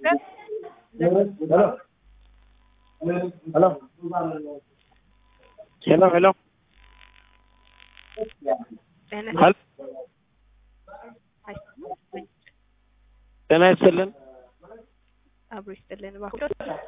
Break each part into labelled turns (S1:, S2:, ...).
S1: Hello. Hello, hello. Hello. ጤና ይስጥልን።
S2: አብሮ ይስጥልን። እባክዎ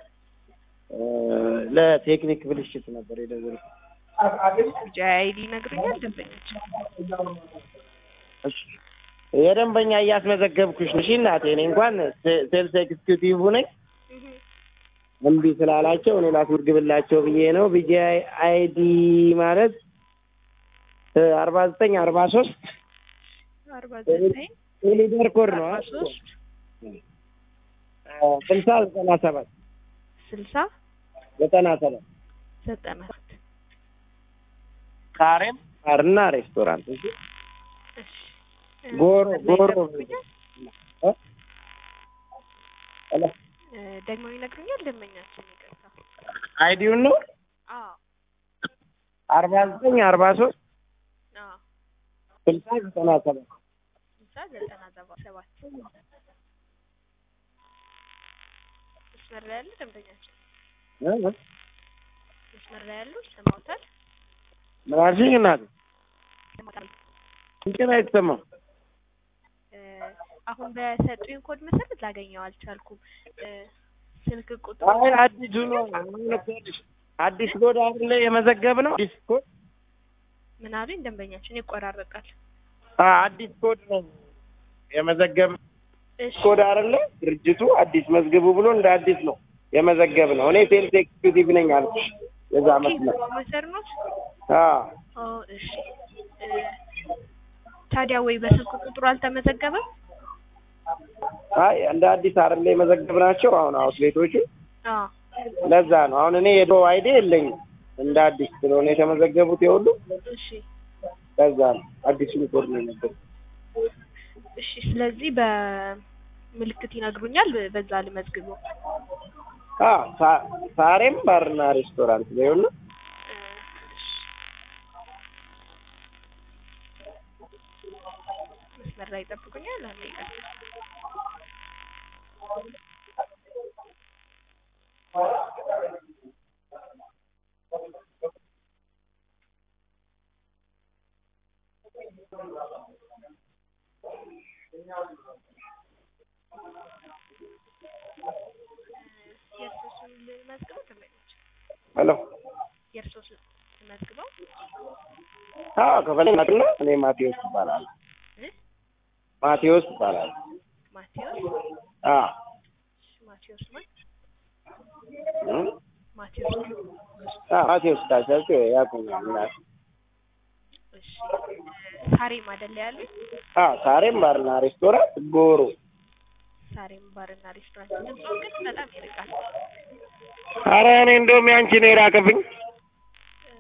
S1: ለቴክኒክ ብልሽት ነበር የደወልኩት።
S2: ቢጫ አይዲ ይነግሩኛል ደንበኞች?
S1: እሺ፣ የደንበኛ እያስመዘገብኩሽ ነሽ እናቴ። እኔ እንኳን ሴልስ ኤክስኪዩቲቭ ነኝ። እምቢ ስላላቸው እኔ ላስመዝግብላቸው ብዬ ነው። ቢጂ አይዲ ማለት አርባ ዘጠኝ አርባ ሶስት
S2: አርባ ዘጠኝ
S1: ሊደር ኮድ ነው
S2: አርባ ሶስት
S1: ስልሳ ዘጠና ሰባት
S2: ስልሳ
S1: ዘጠና ሰባት
S2: ዘጠና ሰባት
S1: ካሬም ባርና ሬስቶራንት እሺ።
S2: እሺ።
S1: ጎሮ ጎሮ
S2: ይነግሩኛል?
S1: እ? ሄሎ
S2: እ፣ ደግሞ ይነግሩኛል ደንበኛችን? ይቅርታ።
S1: አይዲውን ነው
S2: አዎ
S1: አርባ ዘጠኝ አርባ ሶስት
S2: አዎ
S1: ስልሳ ዘጠና ሰባት
S2: ስልሳ ዘጠና ሰባ- ሰባት መስመር ላይ ያሉ ደንበኛችን
S1: እ? እ?
S2: መስመር ላይ ያሉ ይሰማዎታል?
S1: ምን አልሽኝ እናቴ?
S2: ይሰማዎታል?
S1: እንትን አይሰማም።
S2: እ፣ አሁን በሰጡኝ ኮድ መሰረት ላገኘው አልቻልኩም። እ፣ ስልክ ቁጥሩ
S1: አይ አዲሱ ነው አሁን እኮ አዲስ- አዲስ ኮድ አይደለ የመዘገብ ነው አዲስ ኮድ
S2: ምን አሉኝ ደንበኛችን? ይቆራረጣል።
S1: አ አዲስ ኮድ ነው የመዘገብ
S2: እሺ
S1: ኮድ አይደለ ድርጅቱ አዲስ መዝግቡ ብሎ እንደ አዲስ ነው የመዘገብ ነው። እኔ ሴልስ ኤክስኪዩቲቭ ነኝ አልኩሽ የዛ መስመር
S2: ፕሮፌሰር ነው?
S1: አ
S2: ኦ እሺ። እ፣ ታዲያ ወይ በስልክ ቁጥሩ አልተመዘገበም?
S1: አይ እንደ አዲስ አይደለ የመዘገብ ናቸው አሁን አውትሌቶቹ
S2: አዎ
S1: ለዛ ነው አሁን እኔ የድሮ አይዲ የለኝም እንደ አዲስ ስለሆነ የተመዘገቡት የሁሉ
S2: እሺ
S1: ለዛ ነው አዲሱን ኮድ ነው የነገርኩት።
S2: እሺ። ስለዚህ በምልክት ይነግሩኛል፣ በዛ ልመዝግበው።
S1: አ ሳ- ሳሬም ባርና ሬስቶራንት ነው ይሁን
S2: እ፣ እሺ። መስመር ላይ ይጠብቁኛል። አንዴ ይቀር የእርሶ ስም ልመዝግበው? ደንበኞች
S1: ሄሎ
S2: የእርሶ ስም ልመዝግበው?
S1: አ ከፈለግና እኔ ማቴዎስ ይባላል
S2: እ?
S1: ማቴዎስ ይባላል
S2: ማቴዎስ
S1: አ
S2: እሺ፣ ማቴዎስ ማን?
S1: እም?
S2: ማቴዎስ
S1: አ ማቴዎስ ታቻቸው ያቁኛል እናቴ
S2: እሺ። እ፣ ሳሬም አይደለ ያሉኝ?
S1: አ ሳሬም ባርና ሬስቶራንት ጎሮ
S2: ሳሬም ባርና ሬስቶራንት። ድምፁ ግን በጣም ይርቃል።
S1: አረ እኔ እንደውም ያንቺ ነው የራቀብኝ
S2: እ፣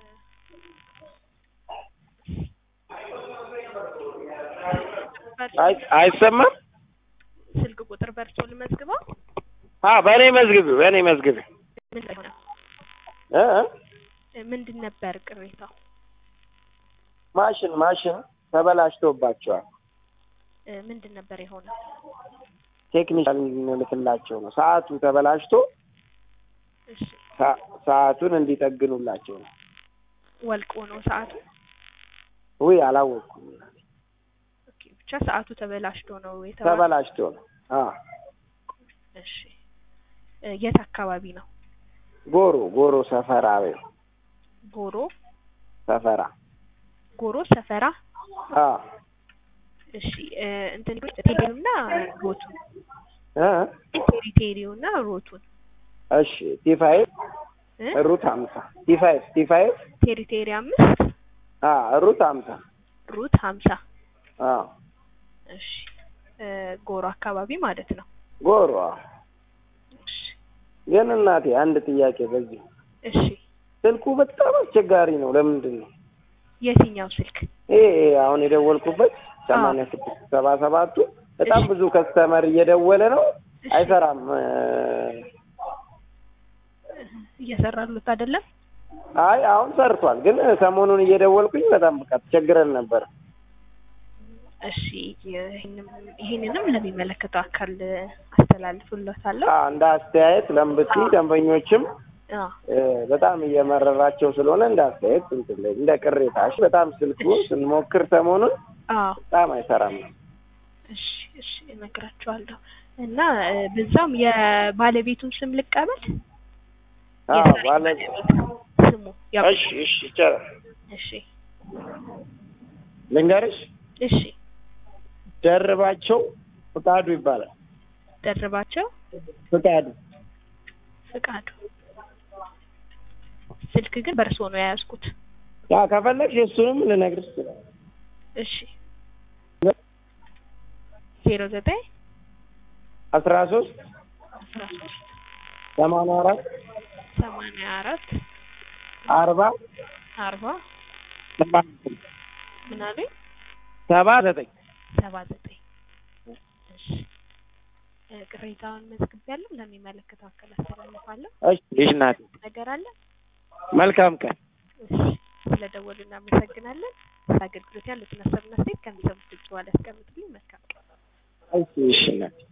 S1: አይ አይሰማም
S2: ስልክ ቁጥር በርሶ ልመዝግበው?
S1: አ በእኔ መዝግቢ በእኔ መዝግቢ
S2: ምን ሆነ?
S1: እ እ?
S2: እ፣ ምንድን ነበር ቅሬታው?
S1: ማሽን ማሽን ተበላሽቶባቸዋል
S2: እ፣ ምንድን ነበር የሆነው?
S1: ቴክኒሻል እንልክላቸው ነው ሰዓቱ ተበላሽቶ
S2: እሺ
S1: ሰ- ሰዓቱን እንዲጠግኑላቸው ነው
S2: ወልቆ ነው ሰዓቱ?
S1: ውይ አላወቅኩም
S2: ኦኬ ብቻ ሰዓቱ ተበላሽቶ ነው የተባለው።
S1: ተበላሽቶ ነው አ
S2: እሺ እ፣ የት አካባቢ ነው?
S1: ጎሮ ጎሮ ሰፈራ በይው
S2: ጎሮ
S1: ሰፈራ
S2: ጎሮ ሰፈራ።
S1: አ
S2: እሺ እ፣ እንትን ቴሪቴሪውና ሮቱን
S1: እ
S2: ቴሪቴሪውና ሮቱን
S1: እሺ ቲፋይቭ
S2: እ?
S1: ሩት ሀምሳ ቲፋይቭ ቲፋይቭ
S2: ቴሪቴሪ አምስት
S1: አ ሩት ሀምሳ
S2: ሩት ሀምሳ
S1: አ
S2: እሺ እ፣ ጎሮ አካባቢ ማለት ነው።
S1: ጎሮ አ።
S2: እሺ
S1: ግን እናቴ አንድ ጥያቄ በዚህ
S2: እሺ
S1: ስልኩ በጣም አስቸጋሪ ነው ለምንድን ነው
S2: የትኛው ስልክ?
S1: ይሄ አሁን የደወልኩበት ሰማንያ ስድስት ሰባ ሰባቱ በጣም ብዙ ከስተመር እየደወለ ነው
S2: እሺ
S1: አይሰራም እ፣
S2: እየሰራሉት አይደለም?
S1: አይ አሁን ሰርቷል ግን ሰሞኑን እየደወልኩኝ በጣም በቃ ተቸግረን ነበር
S2: እሺ ይህንም ይህንንም ለሚመለከተው አካል አስተላልፍሎታለሁ።
S1: አዎ፣ እንደ አስተያየት ለምብቲ ደንበኞችም
S2: አዎ
S1: እ፣ በጣም እየመረራቸው ስለሆነ እንደ አስተያየት እንትን ላይ እንደ ቅሬታ እሺ። በጣም ስልኩ ስንሞክር ሰሞኑን
S2: አዎ
S1: በጣም አይሰራም።
S2: እሺ እሺ እነግራቸዋለሁ እና እ፣ በዛም የባለቤቱን ስም ልቀበል።
S1: አዎ
S2: የዛሬ
S1: ባለ
S2: ባለቤት ስሙ ያው
S1: እሺ እሺ ይቻላል።
S2: እሺ
S1: ልንገርሽ
S2: እሺ
S1: ደርባቸው ፍቃዱ ይባላል።
S2: ደርባቸው
S1: ፍቃዱ
S2: ፍቃዱ ስልክ ግን በእርስዎ ነው የያዝኩት።
S1: ያ ከፈለግሽ እሱንም ልነግርሽ ይችላል።
S2: እሺ ዜሮ ዘጠኝ
S1: አስራ ሶስት
S2: አስራ ሶስት
S1: ሰማንያ አራት
S2: ሰማንያ አራት
S1: አርባ
S2: አርባ
S1: ሰባ ዘጠኝ
S2: ምን አሉኝ?
S1: ሰባ ዘጠኝ
S2: ሰባ ዘጠኝ እሺ እ፣ ቅሬታውን መዝግቤያለሁ። ለሚመለከተው አካል አስተላልፋለሁ።
S1: እሺ ይሽ ናት።
S2: ነገር አለ?
S1: መልካም ቀን።
S2: እሺ ስለደወሉ እናመሰግናለን። አገልግሎት ያሉትን ሀሳብና አስተያየት ከሚሰሙት ድምጽ በኋላ ያስቀምጡልኝ። መልካም ቀን።
S1: እሺ ይሽ ናት።